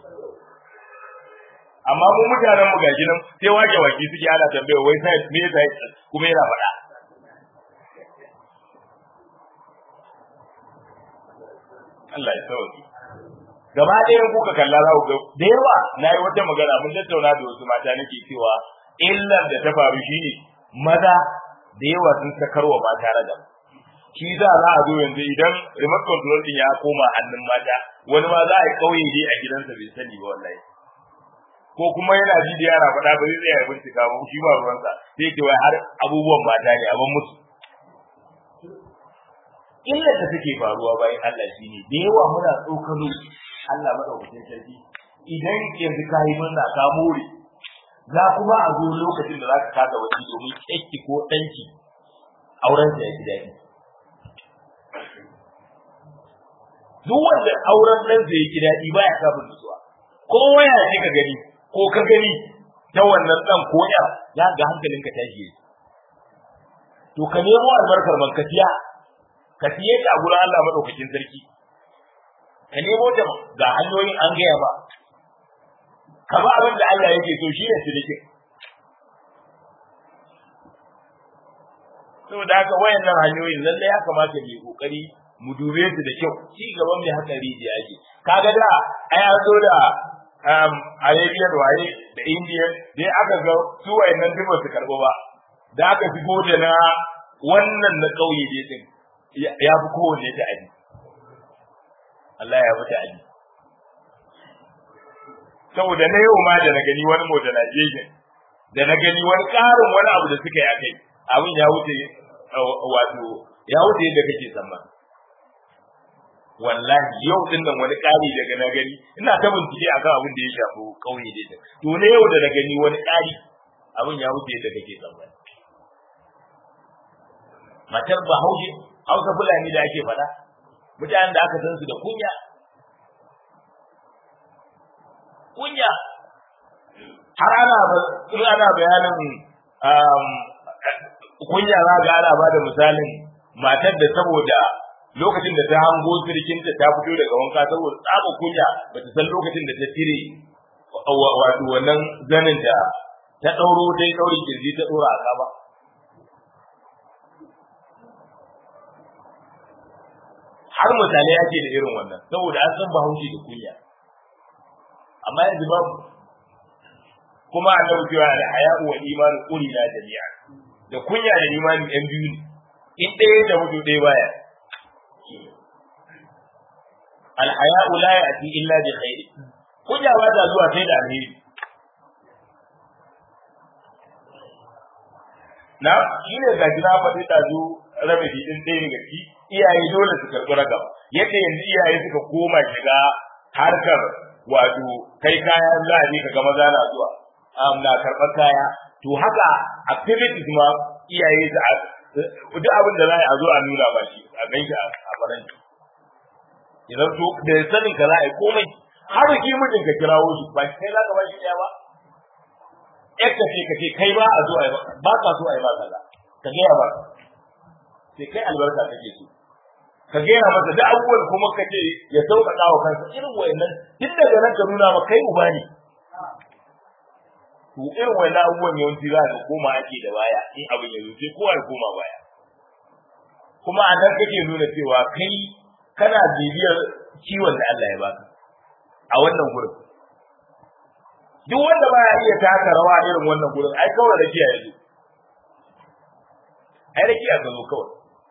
amma mu mutanen mu gashi nan sai wake waki suke ana tambaya wai sai me sai kuma yana faɗa Allah ya sauke gaba ɗaya kuka kalla za ku ga da yawa na yi wata magana mun tattauna da wasu mata nake cewa illar da ta faru shine maza da yawa sun sakarwa mata ragam shi za za a zo yanzu idan remote control din ya koma hannun mata wani ma za a yi kauye dai a gidansa bai sani ba wallahi ko kuma yana ji da yara faɗa ba zai tsaya ya bincika ba shi ba ruwansa sai ke wai har abubuwan mata ne abin musu illa da take faruwa bayan Allah shi ne da yawa muna tsokano Allah madaukakin sarki idan yanzu ka yi murna ka more za kuma a zo lokacin da za ka kasa wani domin kyakki ko ɗanki auren ya ji daɗi duk wanda auren ɗansa ya ji daɗi baya samun nutsuwa ko waya ce ka gani ko ka gani ta wannan dan ko ya ya ga hankalinka tashi yake to ka nemo albarkar man kasiya ka siye ta a gurin Allah madaukakin sarki ka nemo ta ga hanyoyin an gaya ba ka ba abin da Allah yake so shine sirikin saboda haka wayannan hanyoyin lalle ya kamata mu yi kokari mu dube su da kyau ci gaban mai hatsari da yake kaga da ai an zo da Arabian waye da Indian dai aka ga su wayannan duk ba su karbo ba da aka shigo da na wannan na kauye dai din ya fi kowanne ta aji Allah ya fita aji saboda na yau ma da na gani wani modernization da na gani wani ƙarin wani abu da suka yi a kai abin ya wuce wato ya wuce yadda kake tsammani wallahi yau din nan wani ƙari daga na gani ina ta bincike akan abin da ya shafi kauye da ita to ne yau da na gani wani ƙari abin ya wuce da kake tsammani matar bahaushe hausa fulani da ake faɗa mutanen da aka san su da kunya kunya har ana in ana bayanin kunya za ga ana ba da misalin matar da saboda lokacin da ta hango sirkinta ta fito daga wanka saboda tsaba kunya ba ta san lokacin da ta tire wato wannan zanin da ta ɗauro ta yi ɗaurin kirji ta ɗora a ba har misalai ake da irin wannan saboda an san bahaushe da kunya amma yanzu babu kuma annabi cewa da haya'u wal imanu qulina jami'a da kunya da imani ɗan biyu ne in ɗaya da mutu ɗaya baya al haya'u la ya'ti illa bi khair kunya ba ta zuwa sai da alheri na shi ne ga jina faɗi ta zo rabe din ɗaya daga ciki iyaye dole su karɓi ragam yadda yanzu iyaye suka koma shiga harkar wato kai kaya za a je ka ga maza na zuwa na karɓar kaya to haka activities ma iyaye su duk abin da za a zo a nuna ba shi a gan shi a faranti idan to da sanin ka za a yi komai har ki mijin ka kirawo shi ba kai za ka ba shi ɗaya ba ƴar ka ce ka ce kai ba a zo a yi ba ka so a yi ba kaza ka gaya ba sai kai albarka kake so ka gaya masa da abubuwan kuma ka ce ya sauƙaƙa wa kansa irin wayannan tun daga nan ka nuna ma kai uba ne to irin wannan abubuwan yawanci za ka koma ake da baya in abin ya sai kowa ya koma baya kuma a nan kake nuna cewa kai kana bibiyar ciwon da Allah ya baka a wannan gurin duk wanda baya iya taka rawa irin wannan gurin ai kawai da kiyaye zo ai da kiyaye zo kawai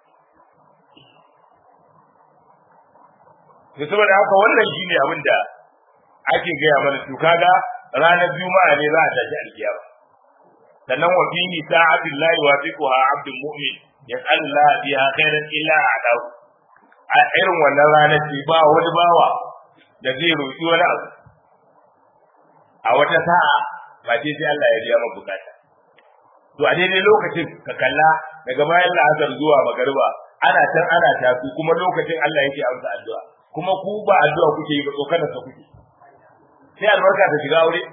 to saboda haka wannan shine abin da ake gaya mana to kaga ranar juma'a ne za a tashi alkiyama sannan wa fihi sa'atul lahi wa fiquha abdul mu'min yas'alu Allah biha khairan illa a'dahu a irin wannan ranar ce ba wani bawa da zai roƙi wani abu a wata sa'a ba ce sai Allah ya biya maka bukata to a daidai lokacin ka kalla daga bayan la'asar zuwa magariba ana can ana tafi kuma lokacin Allah yake amsa addu'a kuma ku ba addu'a kuke yi ba tsokanar sa kuke sai albarka ta shiga aure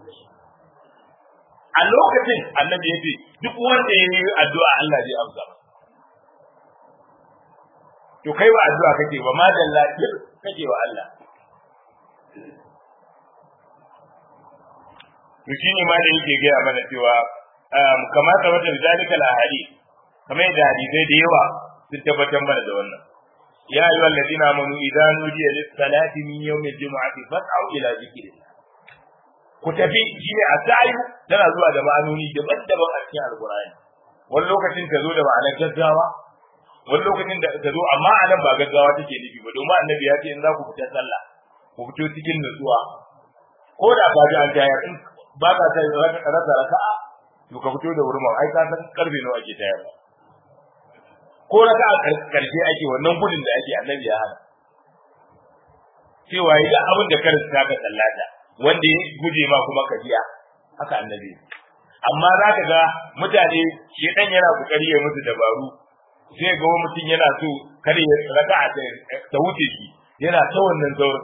a lokacin annabi ya ce duk wanda ya yi addu'a Allah zai amsa to kai ba addu'a kake ba ma da lafiyar kake wa Allah to shine ma da yake gaya mana cewa kamar ta wata zalika al-ahadi kamar da hadisai da yawa sun tabbatar mana da wannan يا أيها الذين آمنوا إذا نودي للصلاة من يوم الجمعة فاسعوا إلى ذكر الله ku tafi shine a sa'ayu tana zuwa da ma'anoni daban-daban a cikin alqur'ani wani lokacin ta zo da ma'anar gaggawa wani lokacin da ta zo amma a nan ba gaggawa take nufi ba domin annabi ya ce in za ku fita sallah ku fito cikin nutsuwa ko da ka ji an tayar in ba ka sai rasa raka'a to ka fito da wurin ai ka san karfe nawa ake tayarwa ko raka a karshe ake wannan gudun da ake annabi ya hana cewa yi abin da karin ta ka sallata wanda ya guje ma kuma ka biya haka annabi amma za ka ga mutane shedan yana kokari ya musu dabaru sai ga wani mutum yana so kar ya raka a ta wuce shi yana ta wannan saurin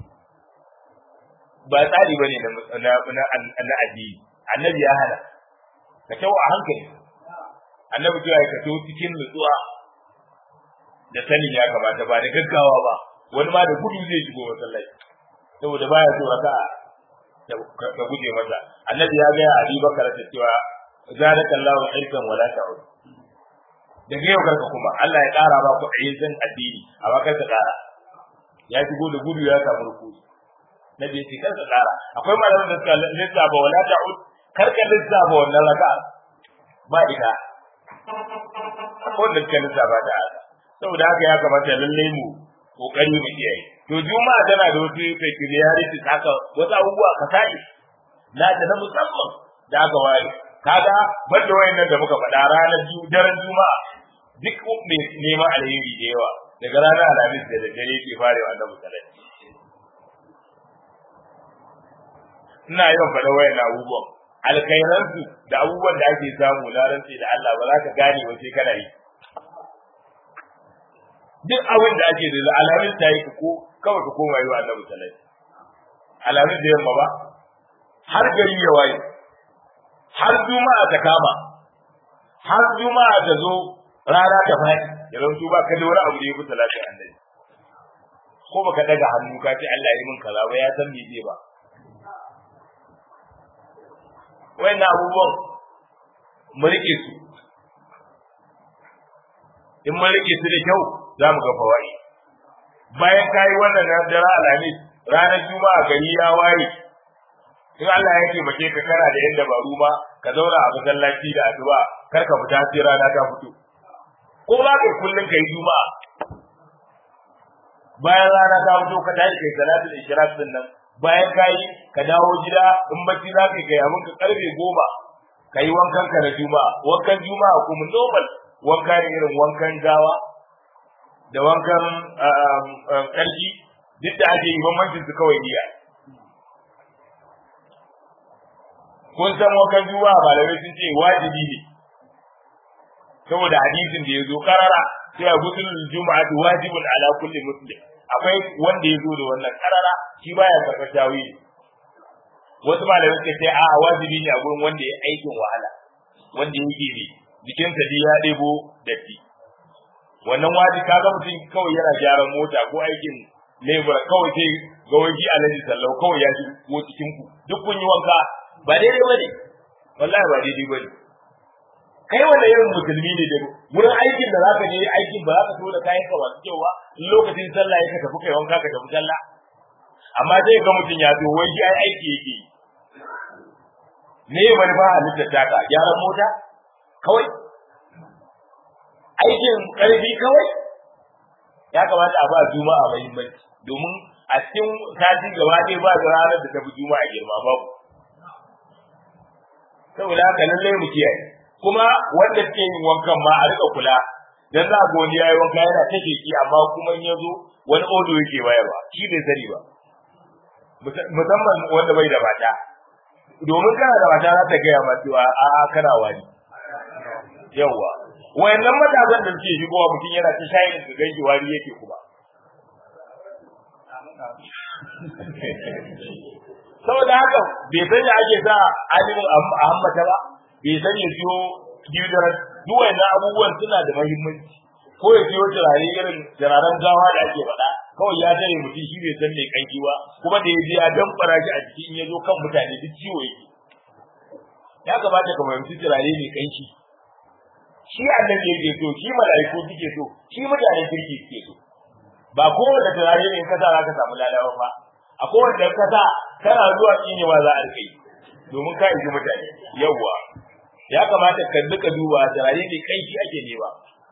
ba tsari bane na na na addini annabi ya hana ka tawo a hankali annabi cewa ya kato cikin nutsuwa da sanin ya kamata ba da gaggawa ba wani ma da gudu zai shigo masallaci saboda baya so raka ka guje masa annabi ya ga Ali Bakar ta cewa zadaka Allahu ilkan wala ta'ud daga yau karka kuma Allah ya kara ba ku ayyukan addini amma kar ka kara ya shigo da gudu ya samu rukuni nabi ya ce kar ka kara akwai malaman da suka lissafa wala ta'ud kar ka lissafa wannan raka ba ita wanda suka lissafa da haka saboda haka ya kamata lallai mu kokari mu kiyaye to juma'a tana da wasu peculiarity haka wasu abubuwa ka sai na da na musamman da aka ware kaga banda wayannan da muka faɗa ranar daren juma'a duk mai neman alheri da yawa daga ranar alhamis da daddare ke farewa annabi sallallahu ina yawan faɗa wayannan abubuwan alkhairansu da abubuwan da ake samu na rantsi da Allah ba za ka gane ba sai kana yi duk abin da ake da alamin ta yi ko kawai ka koma yi wa annabi sallallahu alamin da yamma ba har gari ya waye har juma'a ta kama har juma'a ta zo rana ta fadi yanzu su ba ka da wani abu da ya fi talatin annabi ko baka daga hannu ka ce Allah ya min kaza ba ya san me zai ba wayannan abubuwan mu rike su in mun rike su da kyau za mu ga fawai bayan kayi wannan na dara alhamis ranar juma'a gari ya waye in Allah ya taimake ka kana da yan dabaru ma ka zauna a masallaci da addu'a kar ka fita sai rana ta fito ko ba kai kullun kai juma'a bayan rana ta fito ka tashi kai salatul ishraq din nan bayan kai ka dawo gida in bacci za ka kai abin ka karfe goma ka yi wankan ka na juma'a wankan juma'a kuma normal wanka ne irin wankan gawa da wankan ƙarfi duk da ake yi bambancin su kawai niyya kun san wankan juma'a malamai sun ce wajibi ne saboda hadisin da ya zo karara cewa gusulul juma'ati wajibun ala kulli muslim akwai wanda ya zo da wannan karara shi baya karɓar tawili wasu malamai suka ce a wajibi ne a gurin wanda ya aikin wahala wanda yake ne jikinsa dai ya ɗebo datti wannan waji kaga mutum kawai yana gyaran mota ko aikin lebura kawai sai ga wani alaji sallau kawai ya shigo cikin ku duk kun yi wanka ba daidai bane wallahi ba daidai bane kai wanda irin musulmi ne da wurin aikin da zaka je aikin ba zaka so da kayan ka masu kyau ba lokacin sallah ya ka tafi kai wanka ka tafi sallah amma sai ga mutum ya zo wai ai aiki yake ne manufa halittar taka gyaran mota kawai aikin karfi kawai ya kamata a ba juma'a muhimmanci domin a cikin sati gaba ɗaya ba da ranar da ta fi juma'a girma babu saboda haka lallai mu kiyaye kuma wanda suke yin wankan ma a rika kula dan za ga wani yayi wanka yana ta ki amma kuma in yazo wani odo yake bayarwa shi bai sani ba musamman wanda bai da mata domin kana da mata za ta gaya ma cewa a kana wani yawa wayannan matasan da suke shigowa mutum yana ta shayin su ganki wari yake kuma saboda haka bai san ya ake sa alimin a hammata ba bai san ya siyo deodorant duk wayannan abubuwan suna da muhimmanci ko ya siyo turare irin turaren gawa da ake faɗa kawai ya tare mutum shi bai san mai kanki ba kuma da ya je ya damfara shi a jiki in ya zo kan mutane duk ciwo yake ya kamata ka fahimci turare mai kanki shi annabi yake so shi mala'iku suke so shi mutanen kirki suke so ba kowane turare ne kasa za ka samu lalawa ba a kowane kasa kana zuwa kinewa za a rike domin ka yi mutane yawwa ya kamata ka duka duba turare mai kanki ake nema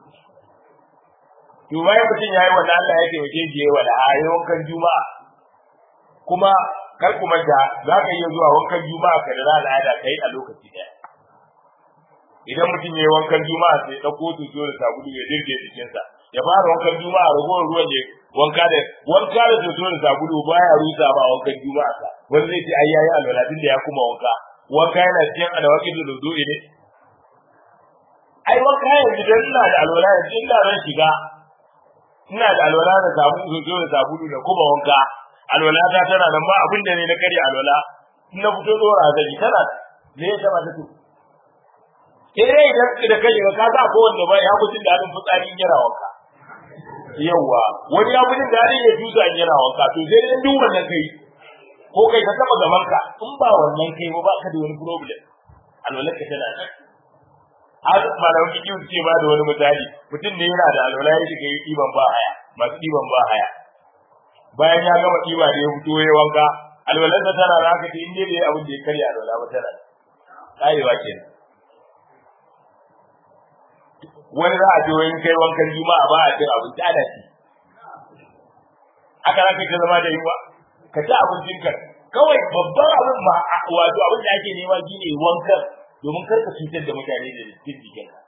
to bayan mutum ya yi wannan Allah ya taimake shi yayi wala ayi wankan juma'a kuma kar ku manta za ka iya zuwa wankan juma'a ka da al'ada kai a lokaci daya idan mutum ya yi wankan juma'a sai ya ɗauko tuto da sabulu ya dirge jikinsa ya fara wankan juma'a ragowar ruwan ne wanka da wanka da tuto da sabulu baya rusa ba wankan juma'a sa wani zai ce ai yayi alwala da ya kuma wanka wanka yana cikin alawaki da zuzu'i ne ai wanka yanzu dan ina da alwala yanzu ina ran shiga ina da alwala da sabulu tuto da sabulu da kuma wanka alwala ta tana nan ba abin da ne na karya alwala in na fito dora zai tana me ya taba ta tuto sai dai idan da kai ka sa ko wanda ba ya gudun da hadin fitsari yana wanka yawa wani ya gudun da hadin ya tusa yana wanka to sai dai duk wannan kai ko kai ka taba gaban ka in ba wannan kai ba ka da wani problem alwala ka tana nan har malamin kiki ce ba da wani misali mutum ne yana da alwala ya shiga ɗiban ba haya masu ɗiban ba haya bayan ya gama ɗiba da ya fito ya wanka alwalarsa tana da haka ce in dai bai abin da ya karya alwala ba tana ƙarewa kenan wani za a je wani kai wankan juma'a ba a cin abinci ana ci haka za ka ta zama da yiwa ka ci abincin ka kawai babban abin ba wato abin da ake nema shi ne wankan domin kar ka cutar da mutane da cikin jikin ka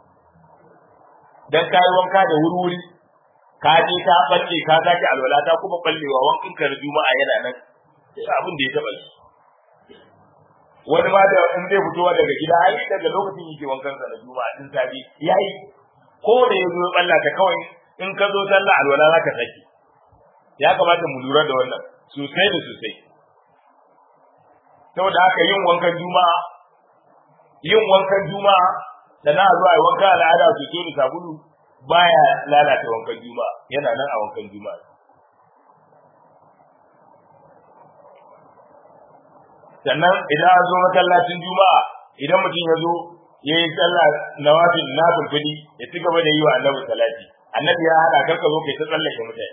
dan kayi wanka da wuri-wuri ka je ka balle ka sake alwala ta kuma ballewa wankan ka da juma'a yana nan abin da ya taba shi wani ma da in zai fito daga gida ai daga lokacin yake wankan sa na juma'a tun safi yayi ko da yazo ya balla ta kawai in ka zo sallah alwala za ka saki ya kamata mu lura da wannan sosai da sosai saboda haka yin wankan juma'a yin wankan juma'a da na zuwa yi wanka al'ada soso da sabulu baya lalata wankan juma'a yana nan a wankan juma'a sannan idan an zo masallacin juma'a idan mutum ya zo ya yi sallah nawafil na fulfuli ya ci gaba da yi wa annabi salati annabi ya hada karka zo kai ta tsallake mutane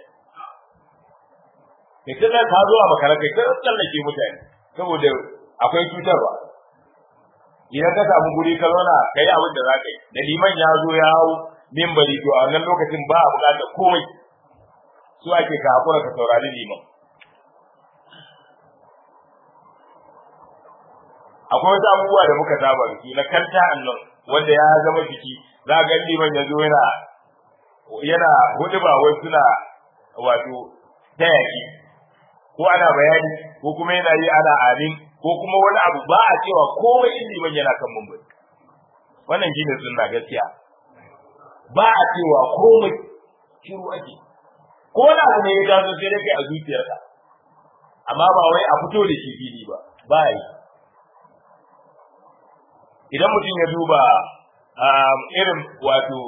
kai ta tsallake ka zo a makara kai ta tsallake mutane saboda akwai cutarwa idan ka samu guri ka zauna ka yi abin da za ka yi da liman ya zo ya hau mimbari to a wannan lokacin ba a buƙatar komai su ake ka hakura ka saurari liman akwai wasu abubuwa da muka saba da su na kanta annan wanda ya zama jiki za ga liman ya zo yana yana hudu ba wai suna wato tayaki ko ana bayani ko kuma yana yi ana amin ko kuma wani abu ba a cewa komai in liman yana kan mumbari wannan shine sunna gaskiya ba a cewa komai shiru ake ko wani abu ne ya taso sai dai kai a zuciyarka amma ba wai a fito da shi fili ba ba yi idan mutum ya duba irin wato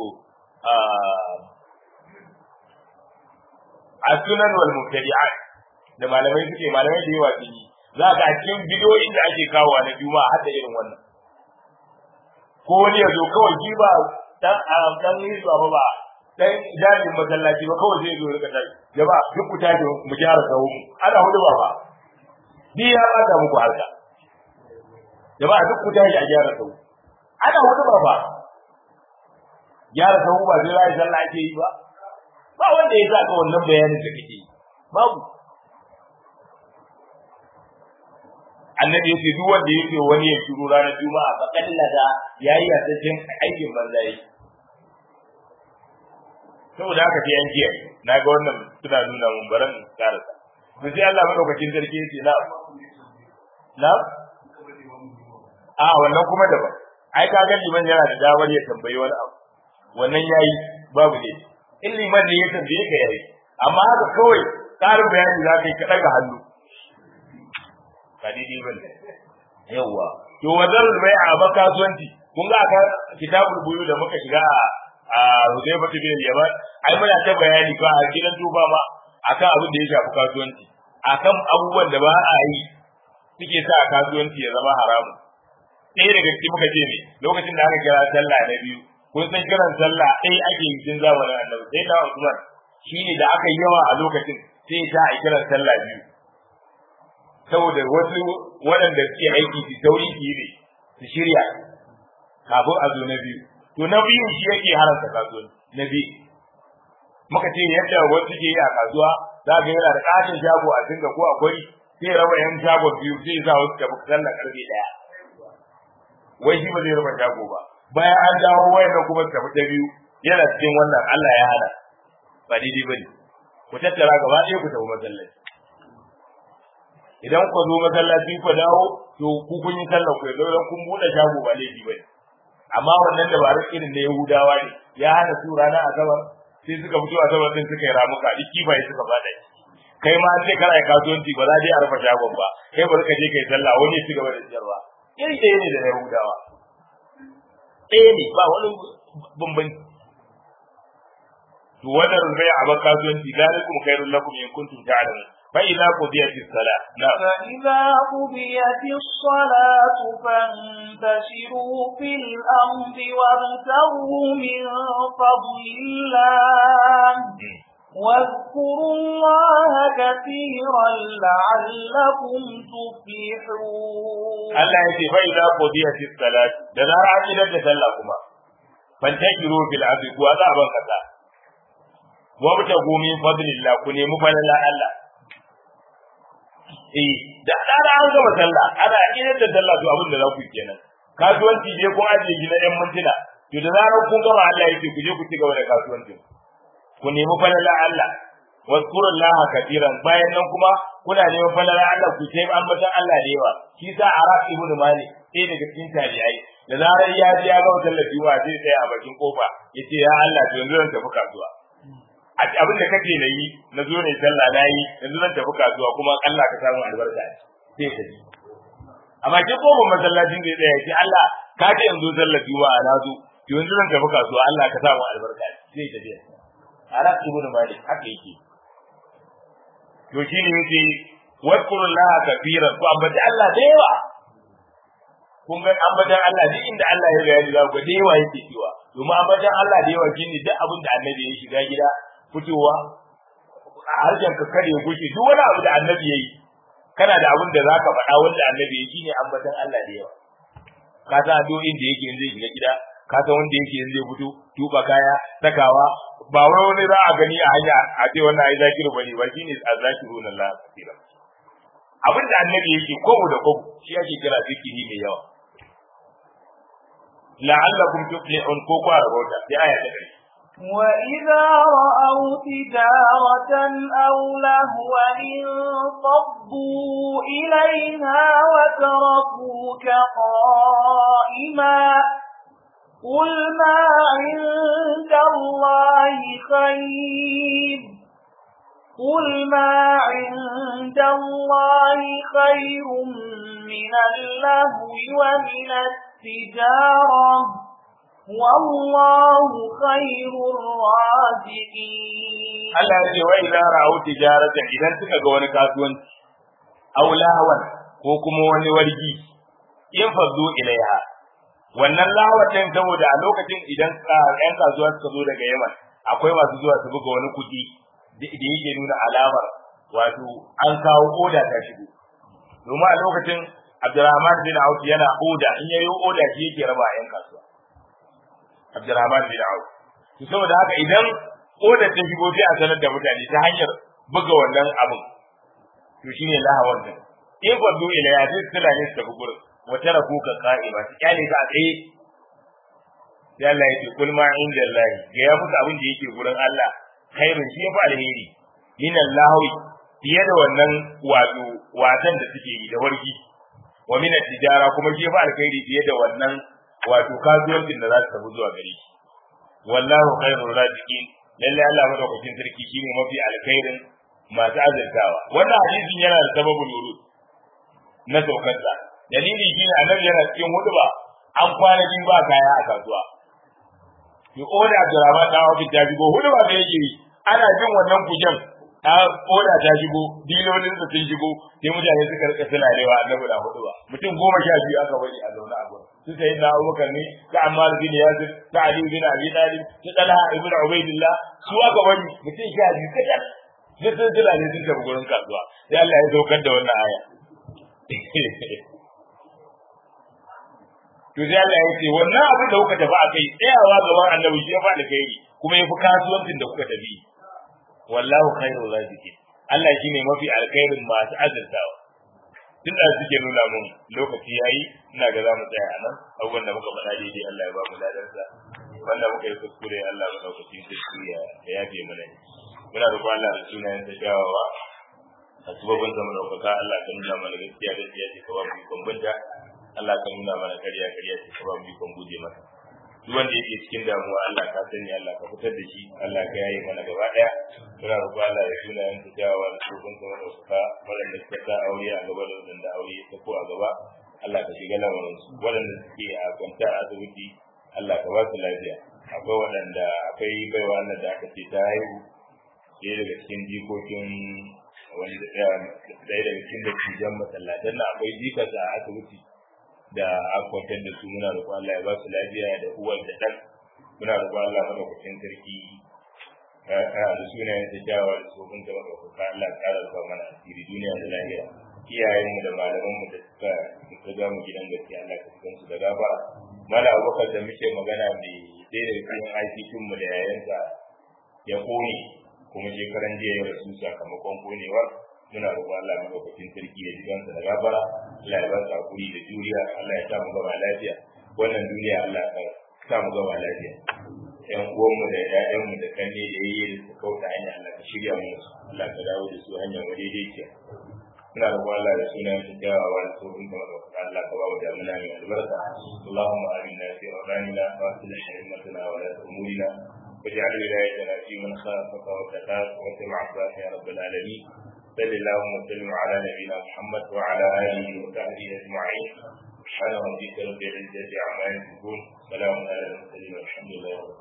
a sunan wal mubtadi'at da malamai suke malamai da yawa sun yi za ka a cikin bidiyoyin da ake kawo na juma'a har da irin wannan ko wani ya zo kawai shi ba dan dan hizba ba ba dan jami'in masallaci ba kawai zai zo rika tashi jama'a duk ku tashi mu gyara sahu ana hudu ba ba ni ya bata muku harka jama'a duk ku tashi a gyara sahu ana hudu ba ba gyara sahu ba zai rayu sallah ake yi ba ba wanda ya saka wannan bayanin da kake yi babu annabi yace duk wanda yake wani ya shiru ranar juma'a fa kallada yayi yasashen aikin banzai saboda haka sai an jiya na ga wannan suna nuna mun baran karasa to sai Allah madaukakin sarki yace na na a wannan kuma daban ai ka ga liman yana da damar ya tambayi wani abu wannan yayi babu ne in liman ne ya tambaye ka yayi amma haka kawai karin bayani za ka yi ka daga hannu ba daidai ba ne yawwa to wajen bai a ba kasuwanci kun ga aka kitabul buyu da muka shiga a Hudayfa bin Yaman ai muna ta bayani ko a gidan tuba ma akan abin da ya shafi kasuwanci akan abubuwan da ba a yi suke sa kasuwanci ya zama haramun ɗaya daga cikin muka ce ne lokacin da aka kira sallah na biyu kun san kiran sallah ɗaya ake yi tun zamanin annabi sai da Usman shine da aka yi yawa a lokacin sai ta a kiran sallah biyu saboda wasu waɗanda suke aiki su sauri su yi ne su shirya kafin a zo na biyu to na biyu shi yake haramta kasuwanci na biyu muka ce yadda wasu suke yi a kasuwa za ga yana da ƙaton shago a dinga ko akwai sai raba yan shagon biyu sai sa wasu tafi sallah karfe ɗaya wai shi ba zai raba shago ba bayan an dawo wayannan kuma su tafi ta biyu yana cikin wannan Allah ya hana ba daidai bane ku tattara gaba ɗaya ku tafi masallaci idan ku zo masallaci ku dawo to ku kun yi sallar ku idan kun buɗe shago ba laifi bane amma wannan dabarun irin na Yahudawa ne ya hana su rana asabar sai suka fito asabar din suka yi ramuka duk kifaye suka bada kai ma sai kana yi kasuwanci ba za a rufe shagon ba kai bari ka je kai sallah wani ya ci gaba da siyarwa iri ɗaya ne da Yahudawa ɗaya ne ba wani bambanci to wannan bai a ba kasuwanci zalikum khairul lakum in kuntum ta'lamun fa idza qudiyatis salat na'am فإذا قضيت الصلاة فانتشروا في الأرض وابتغوا من فضل الله واذكروا الله كثيرا لعلكم تفلحون Allah ya ce fa idza qudiyatis salat da zara an idar da sallah kuma fantakiru fil ardi ku azaban kasa wa mutagu min fadlillah ku nemi falala Allah eh da tsara an gama sallah ana idar da sallah to abin da za ku yi kenan kasuwanci ne kun ajiye gina yan mintuna to da zarar kun gama Allah ya ce ku je ku ci gaba da kasuwancin ku nemi falala Allah wazkurullaha katiran bayan nan kuma kuna neman falala Allah ku sai ambatan Allah da yawa shi sa Arab ibn Malik sai daga cikin tabi'ai da zarar ya ji ya ga wutar lafiya zai tsaya a bakin kofa yace ya Allah to yanzu zan tafi kasuwa abin da kake na yi na zo ne sallah na yi yanzu zan tafi kasuwa kuma Allah ka samu albarka sai ka ji amma ke ko ban masallacin da ya ce Allah ka ce yanzu sallar juma'a na zo to yanzu zan tafi kasuwa Allah ka samu albarka sai ka ji ara ibnu malik haka yake to shine yake wadkurullaha kafiran ko amma Allah da yawa kun ga ambatan Allah duk inda Allah ya bayani za ku da yawa yake cewa domin ambatan Allah da yawa shine duk abin da annabi ya shiga gida fitowa a harshen ka kare gushi duk wani abu da annabi yayi kana da abin da zaka faɗa wanda annabi yayi shine ambatan Allah da yawa ka san addu'o'in da yake zai shiga gida ka san wanda yake zai fito tuba kaya sakawa ba wai wani za a gani a hanya a ce wannan ai zakiru bane ba shine azzakiruna Allah kafiran abin da annabi yake kobo da kobo shi ake kira zikiri mai yawa la'allakum tuflihun ko kwa rabota sai aya ta ƙarshe وإذا رأوا تجارة أو لهوا انفضوا إليها وتركوك قائما قل ما عند الله خير قل ما عند الله خير من اللهو ومن التجارة والله خير الرازقين Allah ya ce wa idza ra'u tijaratan idan suka ga wani kasuwanci aw lahwan ko kuma wani wargi in faddu ilaiha wannan lawatin saboda a lokacin idan ƴan kasuwa suka zo daga Yaman akwai masu zuwa su buga wani kuɗi da yake nuna alamar wato an kawo oda ta shigo domin a lokacin Abdurrahman bin Auf yana oda in yayi oda shi yake raba ƴan kasuwa Abdurrahman bin Auf to saboda haka idan oda ta shigo sai a sanar da mutane ta hanyar buga wannan abin to shine lahawar din in faddu ilaiha sai su ne su tafi gurin wata rafu ka ka'ima ta kyale ka a tsaye sai Allah ya ce kul ma inda Allah ga ya musu abin da yake gurin Allah khairun shi yafi alheri min Allah fiye da wannan wato watan da suke yi da wargi wa min tijara kuma shi yafi alheri fiye da wannan wato kasuwancin da za su tafi zuwa gare shi wallahu khairur raziqin lalle Allah madaukakin sarki shine mafi alkhairin masu azurtawa wannan hadisin yana da sababin nurud na saukarsa dalili shine annabi yana cikin huduba an kwana biyu ba kaya a kasuwa ki oda Abdurrahman da Awfi ta shigo huduba da yake yi ana jin wannan kujen ta oda ta shigo dilolin su sun shigo sai mutane suka rika suna rewa annabi da huduba mutum goma sha biyu aka bari a zaune a gurin su sai na Abubakar ne ta Ammar bin Yasir ta Ali bin Abi Talib ta Talha ibn Ubaidillah su aka bari mutum sha biyu kadan duk sun jira ne sun tafi gurin kasuwa sai Allah ya saukar da wannan aya to sai Allah ya ce wannan abin da kuka tafi akai tsayawa gaban annabi shi ya faɗi kai kuma ya fi kasuwancin da kuka tafi wallahu khairul raziqin Allah shine mafi alkhairin masu azurtawa tun da suke nuna mun lokaci yayi ina ga za mu tsaya a nan abubuwan da muka faɗa daidai Allah ya ba mu ladarsa wanda muka yi kuskure Allah ya ɗaukaci sarki ya yafe mana muna roƙon Allah da sunayen ta kyawawa a sababin zaman ɗaukaka Allah ka nuna mana gaskiya gaskiya ce ka ba mu ikon binta Allah ka nuna mana ƙarya ƙarya ce ka ba mu ikon guje mata duk wanda yake cikin damuwa Allah ka sani Allah ka fitar da shi Allah ka yaye mana gaba ɗaya muna roƙon Allah da sunayen ta kyawawa da sababin zaman ɗaukaka waɗanda suka sa aure a gaba da waɗanda aure ya ko a gaba Allah ka shiga lamarin su waɗanda suke a kwanta a asibiti Allah ka ba su lafiya akwai waɗanda akwai baiwa nan da aka ce ta haihu ɗaya daga cikin jikokin wani ɗaya daga cikin da cijan masallatan na akwai jikarsa a asibiti da akwatar da su muna roƙon Allah ya ba su lafiya da uwar da ɗan muna roƙon Allah madaukakin sarki da sunayen da jawa da tsohon da madaukaka Allah ya ƙara zuwa mana asiri duniya da lahira iyayenmu da malamanmu da suka suka ga mu gidan gaskiya Allah ka cikin su da gafara mala abubakar da muke magana mai ɗaya daga cikin aikikin mu da yayansa ya kone kuma shekaran jiya ya rasu sakamakon konewar muna roƙon Allah madaukakin sarki ya ji kansa da gafara Allah ya ba su hakuri da juriya Allah ya sa mu gaba lafiya wannan duniya Allah ka sa mu gaba lafiya ƴan uwanmu da ƴaƴanmu da kanne da yayi da su kauta hanya Allah ka shirya mu Allah ka dawo da su hanya madaidaiciya muna roƙon Allah da sunan su kyawawa da tsohon da madaukakin Allah ka ba mu damuna mai albarka Allahumma amina fi awranina wa aslih himmatana wa la umurina واجعل ولايتنا في من خافك واتقاك واتبع عبادك يا رب العالمين صل اللهم وسلم على نبينا محمد وعلى اله وصحبه اجمعين سبحان ربك رب العزه عما يصفون سلام على المرسلين والحمد لله رب العالمين